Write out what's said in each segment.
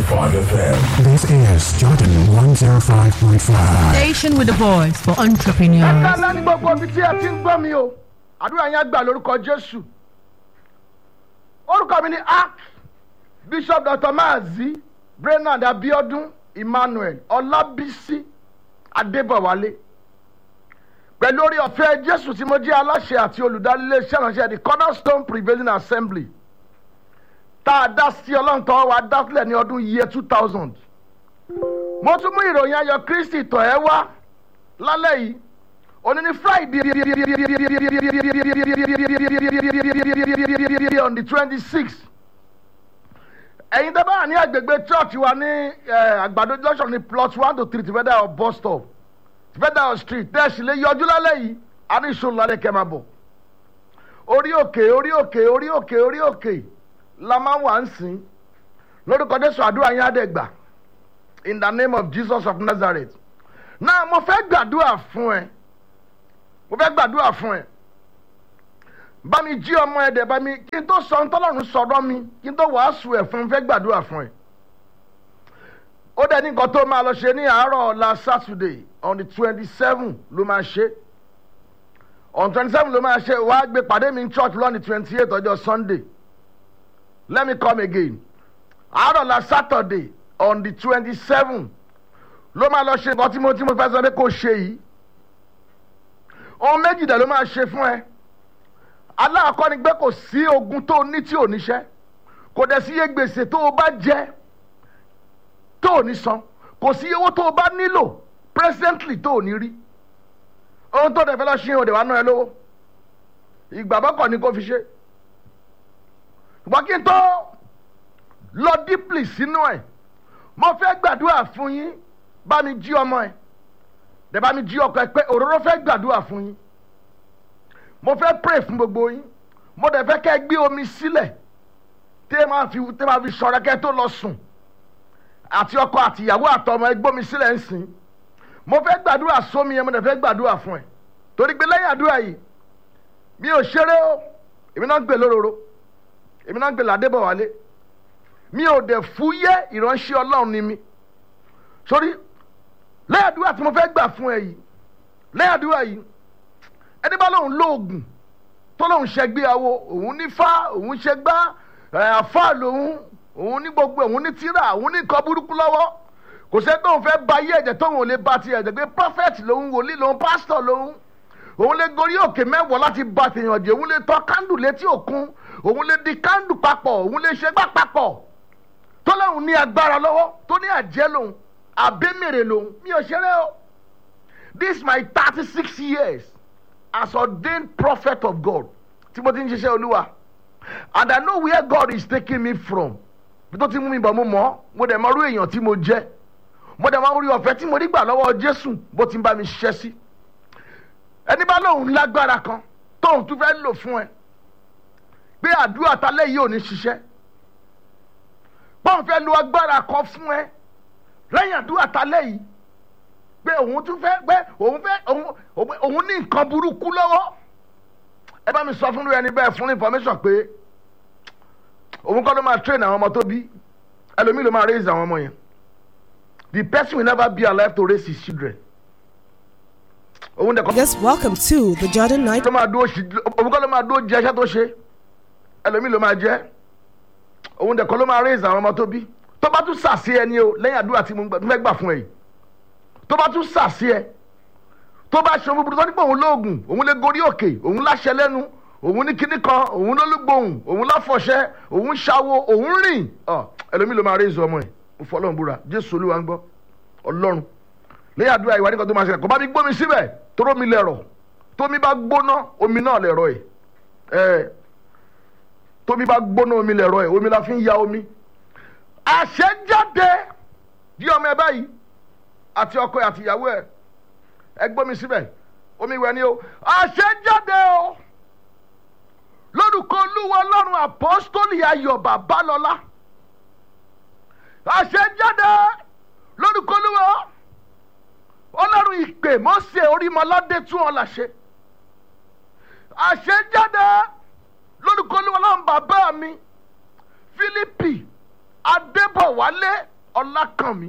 FM. This is Jordan 105.5. Station with the voice for entrepreneurs. ẹ̀ka ńlá ní gbogbo ibi tí ẹ ti ń gbọ́ mi o àdúrà yẹn gbà lórúkọ jésù orúkọ mi ni ark bishop dr maazi brenad abiodun emmanuel ọlábísí adébọwálé pẹ̀lú orí ọ̀fẹ́ jésù tí mo jẹ́ aláṣẹ àti olùdarí iléeṣẹ́ ìránṣẹ́ the cornerstone prevailing assembly tá a dá sí ọlọ́run tọ́wọ́ wa dá sílẹ̀ ní ọdún year two thousand mo tún mú ìròyìn ayọ̀ kristi tọ̀ ẹ́ wá lálẹ́ yìí òní ní friday on the twenty six ẹ̀yin tẹ́ bá wà ní agbègbè church wa ní eh, àgbàdo junction ní plot one to three tìfẹ́dà of bus stop tìfẹ́dà of street tẹ́ ẹ sì lè yọjú lálẹ́ yìí a ní ìṣòro lálẹ́ kẹ́ máa bọ̀ orí òkè orí òkè orí òkè orí òkè la máa wà ń sìn lórúkọ jésù àdúrà yín á dẹ̀ gbà in the name of jesus of nazareth náà mo fẹ́ gbàdúrà fún ẹ mo fẹ́ gbàdúrà fún ẹ bá mi jí ọmọ ẹ dẹ̀ bá mi kí n tó sọ ntọ́lọ́run sọ̀rọ̀ mi kí n tó wàásù ẹ̀ fún mi fẹ́ gbàdúrà fún ẹ ó dẹ̀ ní nǹkan tó máa lọ ṣe ní àárọ̀ ọ̀la saturday on the twenty seven ló máa ṣe on twenty seven ló máa ṣe wàá gbé pàdé mi ní church lọ́ni twenty eight ọjọ́ sunday let me come again àárọ̀ ọ̀la saturday on the twenty seven ló máa lọ ṣe nǹkan tí mo tí mo fẹ́ sọ pé kò ṣe yìí ohun méjì dẹ̀ ló máa ṣe fún ẹ aláàkọ́ ni pé kò sí ogun tó ní tí ò níṣẹ́ kò dẹ̀ sí iye gbèsè tó o bá jẹ tó ò ní san kò sí iye owó tó o bá nílò presently tó ò ní rí ohun tó dẹ̀ fẹ́ lọ ṣe òde wa ná ẹ lówó ìgbàgbọ́ kọ́ ni kò fi ṣe ṣùgbọ́n kí n tó lọ deeply sínú ẹ̀ mo fẹ́ gbàdúrà fún yín bá mi jí ọmọ ẹ dẹ̀ bá mi jí ọkọ ẹ pé òróró fẹ́ gbàdúrà fún yín mo fẹ́ pray fún gbogbo yín mo dẹ̀ fẹ́ kẹ́ ẹ gbé omi sílẹ̀ tẹ́ ẹ máa fi tẹ́ ẹ máa fi ṣọ́ra kẹ́ ẹ tó lọ sùn àti ọkọ àti ìyàwó àtọmọ ẹ gbómi sílẹ̀ ń sìn mo fẹ́ gbàdúrà sómi yẹn mo dẹ̀ fẹ́ gbàdúrà fún ẹ torí pé lẹ́yìn àdúrà yìí mi ò ṣeré o èmi náà ń gbè lóróró èmi náà ń gbè ládébọ̀wálé mi ò dẹ̀ fúyẹ́ ìránṣẹ́ ọlọ́run ni mi sórí lẹ́yìn àdúrà tí mo fẹ́ gbà fún ẹ yìí lẹ́yìn àdúrà yìí ẹni bá lóun lóògùn tó lóun ṣẹgbéyàwó òun ní fá òun ṣẹgbá àfá lòun òun ní gbogbo òun ní tíra òun ní nǹkan burúkú lọ́wọ́ kò sẹ́ tóun fẹ́ ba ayé ẹ̀jẹ̀ tóun ò lè ba ti ẹ̀jẹ̀ pé prophet lòun wòlíì lòun pastor lòun òun lè gorí òkè mẹ́wọ̀ láti ba tèèyàn jẹ́ òun lè tọ́ kándù létí òkun òun lè di kándù papọ̀ òun lè ṣẹgbá papọ̀ tó lóun ní agbára lọ́wọ́ tó ní àjẹ́ lòun àbẹ́mẹ̀rẹ̀ lòun mi ò ṣeré o this my thirty six years as ordained prophet of God tí mo ti ń ṣiṣẹ́ olúwa and I know where God is taking me from bí tó ti mú mi bọ̀ mo mọ̀ mo dẹ̀ mọ irú èèyàn tí mo jẹ́ mo dẹ̀ mọ orí ọ̀fẹ́ tí mo rí gbà lọ́wọ́ Jésù bó ti ń bá mi ṣiṣẹ́ sí ẹni bá lóun lágbára kan tóun tún fẹ́ lò fún ẹ pé àdúrà talẹ́ yìí ò ní ṣiṣẹ́ bóun fẹ́ lo agbára kan fún ẹ lẹ́yìn àdúrà talẹ́ yìí pé òun tún fẹ́ pé òun fẹ́ òun òun ní nǹkan burúkú lọ́wọ́ ẹ bá mi sọ fún ẹni bẹ́ẹ̀ fún information pé òun kọ́ ló máa train àwọn ọmọ tó bí ẹlòmíì ló máa raise àwọn ọmọ yẹn the person will never be alive to raise his children òun dẹ̀ kọ́ Yes, welcome to the Jordan Night. ló máa dúró sí òun kọ́ ló máa dúró jẹ iṣẹ́ tó ṣe ẹlòmíì ló máa jẹ́ òun dẹ̀ kọ́ ló máa raise àwọn ọmọ tó bí tó bá tún sàṣe ẹni o lẹ́yìn àdúrà tí mo fẹ́ gbà fún ẹ yìí tó bá tún sàṣì ẹ tó bá ṣe búburú tó ní pé òun lóògùn òun lè gorí òkè òun láṣẹ lẹ́nu òun ní kíní kan òun lólúgbòhùn òun láfọ̀ṣẹ òun ṣàwo òun rìn ọ ẹlòmíì ló máa rí ìzọ ọmọ ẹ mo fọ ọlọ́run búra jésù olúwa ń gbọ́ ọlọ́run lẹ́yìn àdúrà ìwà nìkan tó máa ṣẹlẹ̀ kó bá mi gbómi síbẹ̀ tóró mi lẹ̀rọ̀ tómi bá gbóná omi náà lẹ̀rọ̀ ẹ̀ ẹ̀ tómi bá gbóná omi lẹ̀rọ̀ ẹ̀ omi la fi ń ya omi àṣẹjáde di ọmọ ẹ báyìí àti ọkọ ẹ àti ìyàwó ẹ ẹ gbọ́ mi síbẹ̀ omi ìwẹ̀ ni o àṣẹjáde o lórúkọ olúwa ọlọ́run àpọ́stólì ayọ̀ babalọ́lá àṣẹjáde lórúkọ olúwa ọlọ́run ìpè mọ́sẹ̀ orímọládé tún ọ làṣẹ àṣẹjáde lórúkọ olúwa ọlọ́run bàbá mi fílípì adébọ̀wálé ọlákànmí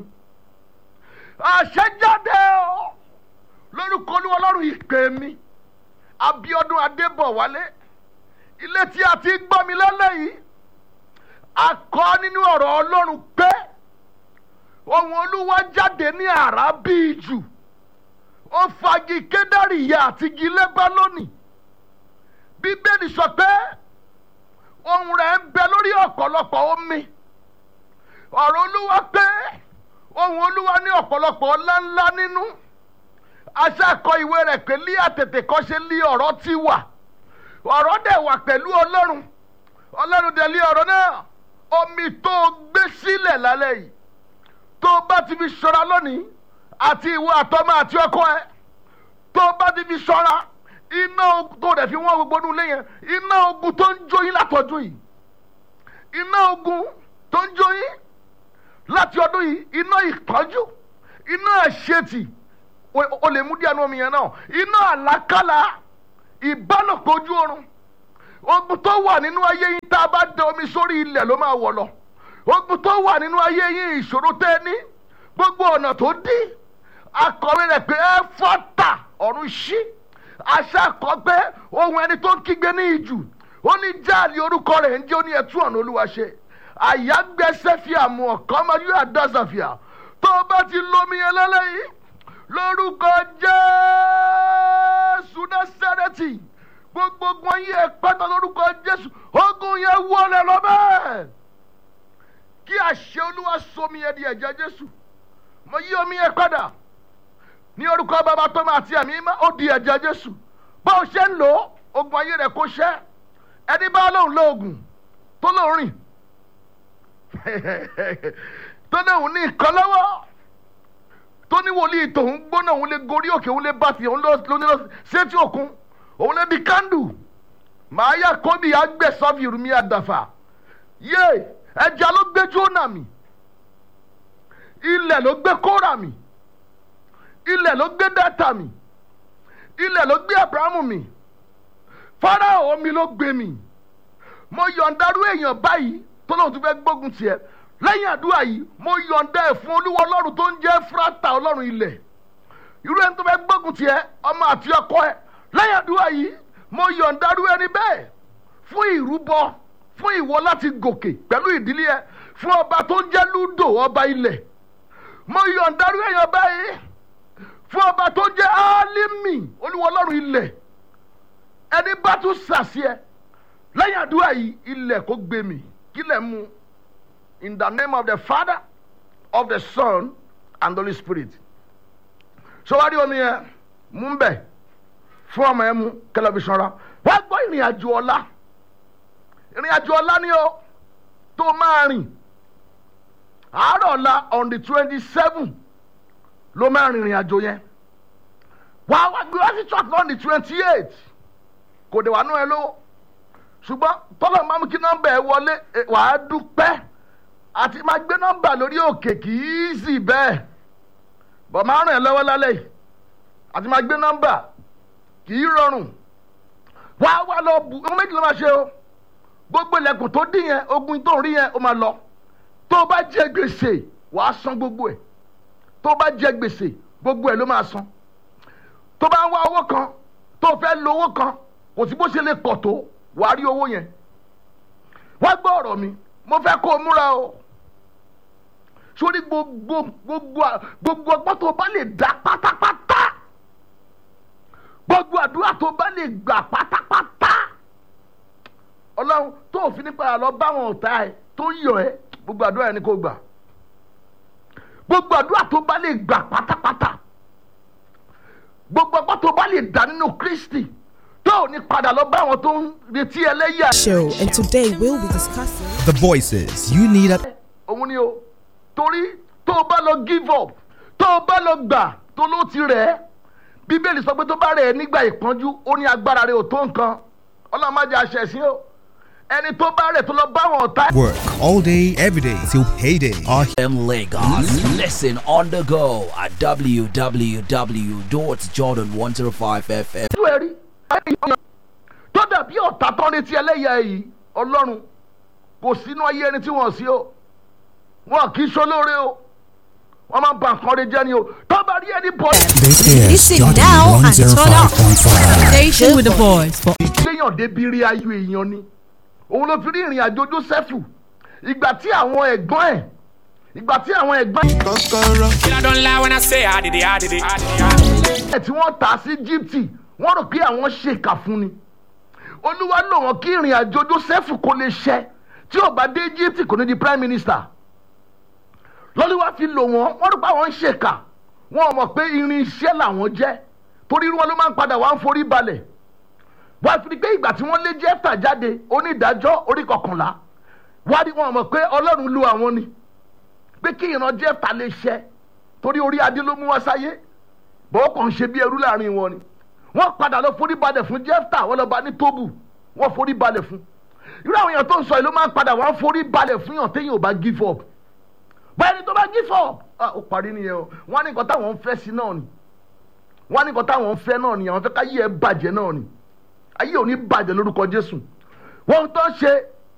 àṣẹjáde o lórúkọ olúwa ọlọ́run ìpè mi abiodun adébọ̀wálé ilé tí a ti gbọ́ mi lálẹ́ yìí a kọ́ nínú ọ̀rọ̀ ọlọ́run pé ohun olúwa jáde ní àrá bíi jù ó fagi kédárì ìyá àti igi lẹ́bálónì bíbélì sọ pé ohun rẹ̀ ń bẹ lórí ọ̀pọ̀lọpọ̀ omi ọ̀rọ̀ olúwa pé ohun olúwa ní ọ̀pọ̀lọpọ̀ ọlá ńlá nínú aṣáàkọ ìwé rẹ̀ pé lí àtètè kọ́ ṣe lí ọ̀rọ̀ ti wà ọ̀rọ̀ dẹ̀ wà pẹ̀lú ọlọ́run ọlọ́run dẹ̀ lé ọ̀rọ̀ náà omi tó o gbé sílẹ̀ lálẹ́ yìí tó o bá ti fi ṣọ́ra lónìí àti ìwọ àtọ́mọ àti ọkọ ẹ tó o bá ti fi ṣọ́ra iná ogun tó o dẹ̀ fi wọ́n gbogbo nínú ilé yẹn iná ogun tó ń jó yín látọdún yìí iná ogun tó ń jó yín láti ọdún yìí iná ìpọ́njú iná àṣetì o- o lè mú díẹ̀ nu omi yẹn náà iná àlákàlà ìbálòpọ̀ ojú oorun ogun tó wà nínú ayé yín tá a bá da omi sórí ilẹ̀ ló máa wọ̀ lọ ogun tó wà nínú ayé yín ìṣòro tẹ́ ẹ ní gbogbo ọ̀nà tó dí akọ̀wé rẹ̀ pé ẹ fọ́tà ọ̀run ṣí aṣáàkọ́ pé ohun ẹni tó ń kígbe ní ìjù ó ní jáàlì orúkọ rẹ̀ ń jẹ́ ó ní ẹtú ọ̀nà olúwa ṣe àyágbẹ́sẹ̀ fi àmú ọ̀kan ọmọ yóò àdásàfíà tó o bá ti lómi yẹn lẹ́lẹ́yìí lórúkọ jésù násàrẹ́tì gbogbo ogun ayé ẹ pátá lórúkọ jésù ogun yẹn wọlé lọ bẹ́ẹ̀ kí àṣẹ olúwa somi yẹn di ẹ̀jẹ̀ jésù mo yí omi yẹn padà ní orúkọ bàbá tó máa ti ẹ̀mí má ó di ẹ̀jẹ̀ jésù bó o ṣe ń lò ó ogun ayé rẹ̀ kó ṣẹ́ ẹni bá lóun lo oògùn tó lóun rìn tó lóun ní nǹkan lọ́wọ́ tó ní wòlíì tòun gbóná òun lè gorí òkè òun lè bá tiẹ̀ òun ló ní lọ sétí òkun òun lè di kándù màá yà kóbi agbèsọ́fì rumi àdàfà yé ẹja ló gbé jóná mi ilẹ̀ ló gbé kóra mi ilẹ̀ ló gbé dátà mi ilẹ̀ ló gbé abrahamu mi fáráò omi ló gbé mi mo yọ̀ǹdarú èèyàn báyìí tó lóun tún fẹ́ gbógun tiẹ̀ lẹ́yìn àdúrà yìí mo yọ̀ǹda ẹ̀ fún olúwa ọlọ́run tó ń jẹ́ fúrátà ọlọ́run ilẹ̀ irú ẹni tó fẹ́ gbógun tiẹ̀ ọmọ àti ọkọ ẹ̀ lẹ́yìn àdúrà yìí mo yọ̀ǹdarú ẹni bẹ́ẹ̀ fún ìrúbọ fún ìwọ láti gòkè pẹ̀lú ìdílé ẹ fún ọba tó ń jẹ́ lúdò ọba ilẹ̀ mo yọ̀ǹdarú èèyàn báyìí fún ọba tó ń jẹ́ álímì olúwa ọlọ́run ilẹ̀ ẹni bá tún sàṣẹ lẹ́yìn àdúrà yìí ilẹ̀ kó gbé mi kílẹ̀ mu in the name of the father of the son and the holy spirit sọwárí omi yẹn mú ń bẹ̀ fún ọmọ yẹn mú kẹlẹ́bíṣàn ra wọ́n gbọ́ ìrìn àjò ọ̀la ìrìn àjò ọ̀la ni ó tó máa rìn àárọ̀ ọ̀la on the twenty seven ló máa rìn ìrìn àjò yẹn wàá wá gbé wá sí church on the twenty eight kò dé wà nú ẹ lówó ṣùgbọ́n tọ́lọ̀ máa mú kí nọ́mbà ẹ wọlé ẹ, wàá dúpẹ́ àti máa gbé nọ́mbà lórí òkè kì í sì bẹ́ẹ̀ bọ̀ máa ràn ẹ́ lọ́wọ́ lálẹ́ yìí àti máa gbé nọ́mbà kì í rọrùn wàá wá lọ bù ọmọ méjì ló máa ṣe o gbogbo ilẹ̀kùn tó dín yẹn ogun tó ń rí yẹn ó máa lọ tó o bá jẹ gbèsè wàá san gbogbo ẹ̀ tó o bá jẹ gbèsè gbogbo ẹ̀ ló máa san tó bá ń wá owó kan tó o fẹ́ lo owó kan kò sí bó ṣe lè pọ̀ tó wàá rí owó yẹn wá gbọ́ ọ̀rọ̀ mi mo fẹ́ kó o múra o sórí gbogbo gbogbo gbogbo ọgbọ́n tó o bá lè dá pátápátá gbogbo àdúrà tó o bá lè gbà pátápátá ọlọ́run tó o fi nípa àlọ́ báwọn ọ̀tá ẹ tó ń yọ ẹ gbogbo àdúrà yẹn ni kò gbà gbogbo àdúrà tó o bá lè gbà pátápátá gbogbo ọgbọ́n tó o bá lè dá nínú kristi tó o ní padà lọ bá àwọn tó ń retí ẹlẹ́yà Show, and today we'll be discussing. The voices you need at òun ni o torí tó o bá lọ give up tó o bá lọ gbà tó ló ti rẹ̀ ẹ́ bíbélì sọ pé tó bá rẹ̀ ẹ́ nígbà ìpọ́njú ó ní agbára rẹ̀ ò tó nǹkan ọlọ́run má jẹ́ àṣẹ sí o ẹni tó bá rẹ̀ tó lọ bá àwọn ọ̀tá work all day, every day till payday. Our FM Lagos. Listen on the go at www.jordan105fm. ìlú ẹ̀rí tó dàbí ọ̀tá tó ń retí ẹlẹ́yà yìí ọlọ́run kò sínú ayé ẹni tí wọ́n sí o wọn kì í ṣolóore o wọn máa ń ba nǹkan rẹ jẹ́ ni o tó bá rí ẹni bọ̀ This is Listen Jordan now and turn up. 105.5. Station with the boys for léèyàn débi rí ayọ̀ èèyàn ni òun ló fi rí ìrìn àjò Jósẹ́fù ìgbà tí àwọn ẹ̀gbọ́n ẹ̀ ìgbà tí àwọn ẹ̀gbọ́n I don't lie when I say I did it, I did it, I did it. ẹ̀ tí wọ́n tà sí Íjíbítì wọ́n rò pé àwọn ṣèkà fún ni olúwa lò wọ́n kí ìrìn àjò Jósẹ́fù kò lè ṣẹ tí ò bá dé Íjíbítì kò ní di prime minister lọ́lúwa fi lò wọ́n wọ́n rò pé àwọn ń ṣèkà wọn ò mọ̀ pé irin iṣẹ́ làwọn jẹ́ torí irú wọn ló máa ń padà wá ń forí balẹ̀ wọ́n á fi pé ìgbà tí wọ́n lé jẹ́fà jáde onídàájọ́ orí kọkànlá wọ́n á rí wọn mọ̀ pé ọlọ́run lu àwọn ni pé kí ìran jẹ́fà lè ṣẹ torí orí adé ló mú wá sáyé bọ́ọ̀ kàn ń ṣe bí ẹrú láàrin wọn ni wọ́n padà lọ forí balẹ̀ fún jẹ́fà wọ́n lọ bá ní tóbù wọ́n forí balẹ̀ fún irú àwọn èèyàn tó ń sọ yìí ló máa ń padà wọ́n forí balẹ̀ fún yàn téèyàn ò bá give up báyìí ni tó bá give up ah, ó parí nìyẹn o wọ́n á ní nǹkan táwọn ń fẹ́ sí náà ni wọ́n á ní nǹkan táwọn ń fẹ́ náà ni àwọn fẹ́ ká yí ẹ bàjẹ́ náà ni ayé ò ní bàjẹ́ lórúkọ jésù wọ́n tó ṣe